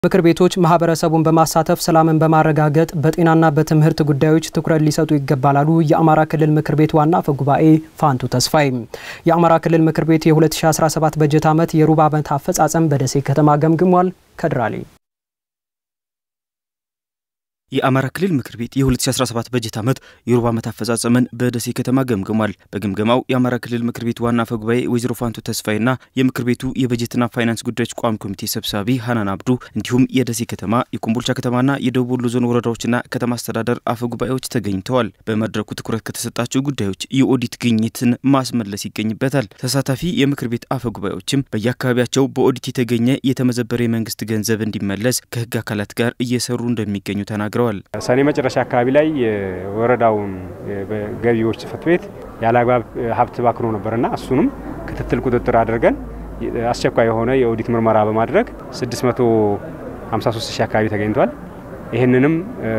ምክር ቤቶች ማህበረሰቡን በማሳተፍ ሰላምን በማረጋገጥ በጤናና በትምህርት ጉዳዮች ትኩረት ሊሰጡ ይገባል አሉ የአማራ ክልል ምክር ቤት ዋና አፈ ጉባኤ ፋንቱ ተስፋይ። የአማራ ክልል ምክር ቤት የ2017 በጀት ዓመት የሩብ ዓመት አፈጻጸም በደሴ ከተማ ገምግሟል። ከድራሌ የአማራ ክልል ምክር ቤት የ2017 በጀት ዓመት የሩብ ዓመት አፈጻጸምን በደሴ ከተማ ገምግሟል። በግምገማው የአማራ ክልል ምክር ቤት ዋና አፈ ጉባኤ ወይዘሮ ፋንቱ ተስፋይና የምክር ቤቱ የበጀትና ፋይናንስ ጉዳዮች ቋሚ ኮሚቴ ሰብሳቢ ሀናን አብዱ እንዲሁም የደሴ ከተማ፣ የኮምቦልቻ ከተማና የደቡብ ወሎ ዞን ወረዳዎችና ከተማ አስተዳደር አፈ ጉባኤዎች ተገኝተዋል። በመድረኩ ትኩረት ከተሰጣቸው ጉዳዮች የኦዲት ግኝትን ማስመለስ ይገኝበታል። ተሳታፊ የምክር ቤት አፈ ጉባኤዎችም በየአካባቢያቸው በኦዲት የተገኘ የተመዘበረ የመንግስት ገንዘብ እንዲመለስ ከህግ አካላት ጋር እየሰሩ እንደሚገኙ ተናግረዋል። ሰኔ መጨረሻ አካባቢ ላይ የወረዳውን ገቢዎች ጽሕፈት ቤት ያለ አግባብ ሀብት ባክኖ ነበርና እሱንም ክትትል ቁጥጥር አድርገን አስቸኳይ የሆነ የኦዲት ምርመራ በማድረግ 653 ሺህ አካባቢ ተገኝቷል። ይህንንም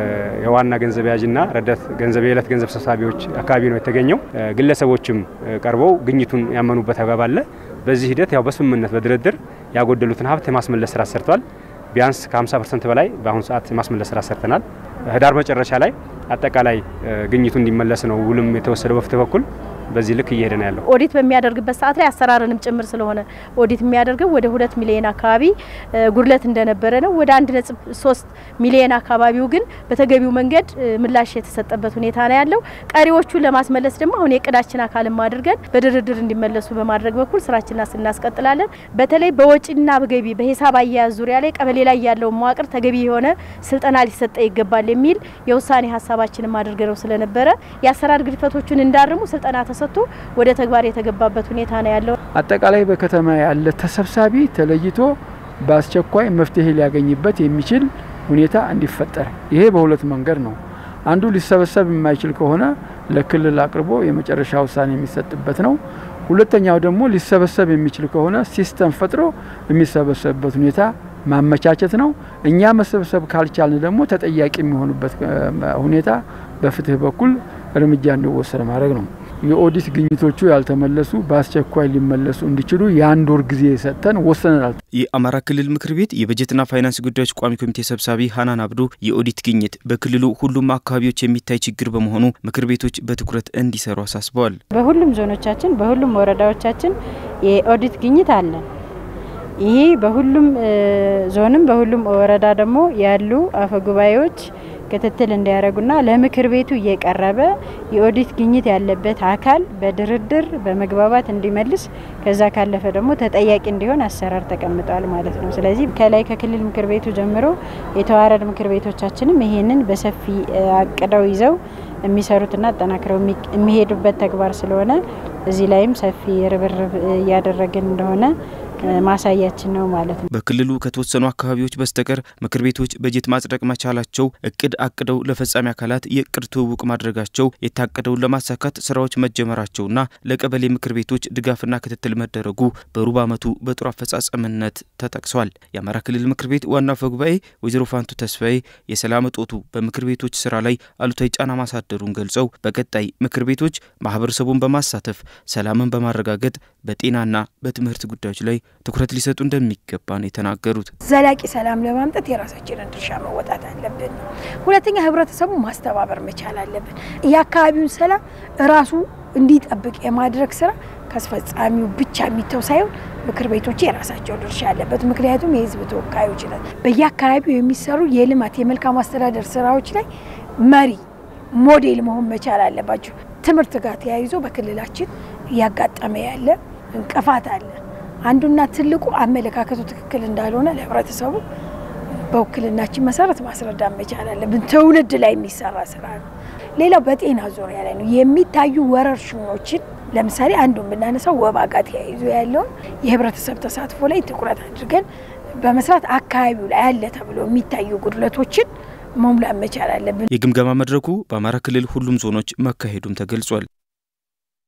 የዋና ገንዘብ ያዥና ረዳት ገንዘብ የዕለት ገንዘብ ሰብሳቢዎች አካባቢ ነው የተገኘው። ግለሰቦችም ቀርበው ግኝቱን ያመኑበት አግባብ አለ። በዚህ ሂደት ያው በስምምነት በድርድር ያጎደሉትን ሀብት የማስመለስ ስራ ሰርቷል። ቢያንስ ከ50 ፐርሰንት በላይ በአሁኑ ሰዓት የማስመለስ ስራ ሰርተናል። ህዳር መጨረሻ ላይ አጠቃላይ ግኝቱ እንዲመለስ ነው ውልም የተወሰደው በፍትህ በኩል በዚህ ልክ እየሄደ ነው ያለው። ኦዲት በሚያደርግበት ሰዓት ላይ አሰራርንም ጭምር ስለሆነ ኦዲት የሚያደርገው ወደ ሁለት ሚሊዮን አካባቢ ጉድለት እንደነበረ ነው። ወደ አንድ ነጥብ ሶስት ሚሊዮን አካባቢው ግን በተገቢው መንገድ ምላሽ የተሰጠበት ሁኔታ ነው ያለው። ቀሪዎቹን ለማስመለስ ደግሞ አሁን የእቅዳችን አካልም አድርገን በድርድር እንዲመለሱ በማድረግ በኩል ስራችንን እናስቀጥላለን። በተለይ በወጪና በገቢ በሂሳብ አያያዝ ዙሪያ ላይ ቀበሌ ላይ ያለውን መዋቅር ተገቢ የሆነ ስልጠና ሊሰጠ ይገባል የሚል የውሳኔ ሀሳባችንም አድርገነው ስለነበረ የአሰራር ግድፈቶቹን እንዳርሙ ስልጠና ተሰጥቶ ወደ ተግባር የተገባበት ሁኔታ ነው ያለው። አጠቃላይ በከተማ ያለ ተሰብሳቢ ተለይቶ በአስቸኳይ መፍትሄ ሊያገኝበት የሚችል ሁኔታ እንዲፈጠር ይሄ በሁለት መንገድ ነው። አንዱ ሊሰበሰብ የማይችል ከሆነ ለክልል አቅርቦ የመጨረሻ ውሳኔ የሚሰጥበት ነው። ሁለተኛው ደግሞ ሊሰበሰብ የሚችል ከሆነ ሲስተም ፈጥሮ የሚሰበሰብበት ሁኔታ ማመቻቸት ነው። እኛ መሰብሰብ ካልቻልን ደግሞ ተጠያቂ የሚሆኑበት ሁኔታ በፍትህ በኩል እርምጃ እንዲወሰድ ማድረግ ነው። የኦዲት ግኝቶቹ ያልተመለሱ በአስቸኳይ ሊመለሱ እንዲችሉ የአንድ ወር ጊዜ ሰጥተን ወስነናል። የአማራ ክልል ምክር ቤት የበጀትና ፋይናንስ ጉዳዮች ቋሚ ኮሚቴ ሰብሳቢ ሀናን አብዱ የኦዲት ግኝት በክልሉ ሁሉም አካባቢዎች የሚታይ ችግር በመሆኑ ምክር ቤቶች በትኩረት እንዲሰሩ አሳስበዋል። በሁሉም ዞኖቻችን፣ በሁሉም ወረዳዎቻችን የኦዲት ግኝት አለን። ይሄ በሁሉም ዞንም በሁሉም ወረዳ ደግሞ ያሉ አፈጉባኤዎች ክትትል እንዲያደርጉና ለምክር ቤቱ እየቀረበ የኦዲት ግኝት ያለበት አካል በድርድር በመግባባት እንዲመልስ ከዛ ካለፈ ደግሞ ተጠያቂ እንዲሆን አሰራር ተቀምጧል ማለት ነው። ስለዚህ ከላይ ከክልል ምክር ቤቱ ጀምሮ የተዋረድ ምክር ቤቶቻችንም ይሄንን በሰፊ አቅደው ይዘው የሚሰሩትና አጠናክረው የሚሄዱበት ተግባር ስለሆነ እዚህ ላይም ሰፊ ርብርብ እያደረግን እንደሆነ ማሳያችን ነው ማለት ነው። በክልሉ ከተወሰኑ አካባቢዎች በስተቀር ምክር ቤቶች በጀት ማጽደቅ መቻላቸው እቅድ አቅደው ለፈጻሚ አካላት የእቅድ ትውውቅ ማድረጋቸው የታቀደውን ለማሳካት ስራዎች መጀመራቸውና ለቀበሌ ምክር ቤቶች ድጋፍና ክትትል መደረጉ በሩብ ዓመቱ በጥሩ አፈጻጸምነት ተጠቅሷል። የአማራ ክልል ምክር ቤት ዋና አፈ ጉባኤ ወይዘሮ ፋንቱ ተስፋዬ የሰላም እጦቱ በምክር ቤቶች ስራ ላይ አሉታዊ ጫና ማሳደሩን ገልጸው በቀጣይ ምክር ቤቶች ማህበረሰቡን በማሳተፍ ሰላምን በማረጋገጥ በጤናና በትምህርት ጉዳዮች ላይ ትኩረት ሊሰጡ እንደሚገባ ነው የተናገሩት። ዘላቂ ሰላም ለማምጣት የራሳችንን ድርሻ መወጣት አለብን። ሁለተኛ ህብረተሰቡ ማስተባበር መቻል አለብን። የአካባቢውን ሰላም ራሱ እንዲጠብቅ የማድረግ ስራ ከአስፈጻሚው ብቻ የሚተው ሳይሆን ምክር ቤቶች የራሳቸው ድርሻ አለበት። ምክንያቱም የህዝብ ተወካዮች ነን። በየአካባቢው የሚሰሩ የልማት የመልካም አስተዳደር ስራዎች ላይ መሪ ሞዴል መሆን መቻል አለባቸው። ትምህርት ጋር ተያይዞ በክልላችን እያጋጠመ ያለ እንቅፋት አለ። አንዱና ትልቁ አመለካከቱ ትክክል እንዳልሆነ ለህብረተሰቡ በውክልናችን መሰረት ማስረዳት መቻል አለብን። ትውልድ ላይ የሚሰራ ስራ ነው። ሌላው በጤና ዙሪያ ላይ ነው የሚታዩ ወረርሽኞችን ለምሳሌ አንዱን ብናነሳው ወባ ጋር ተያይዞ ያለውን የህብረተሰብ ተሳትፎ ላይ ትኩረት አድርገን በመስራት አካባቢው ላይ አለ ተብሎ የሚታዩ ጉድለቶችን መሙላት መቻል አለብን። የግምገማ መድረኩ በአማራ ክልል ሁሉም ዞኖች መካሄዱም ተገልጿል።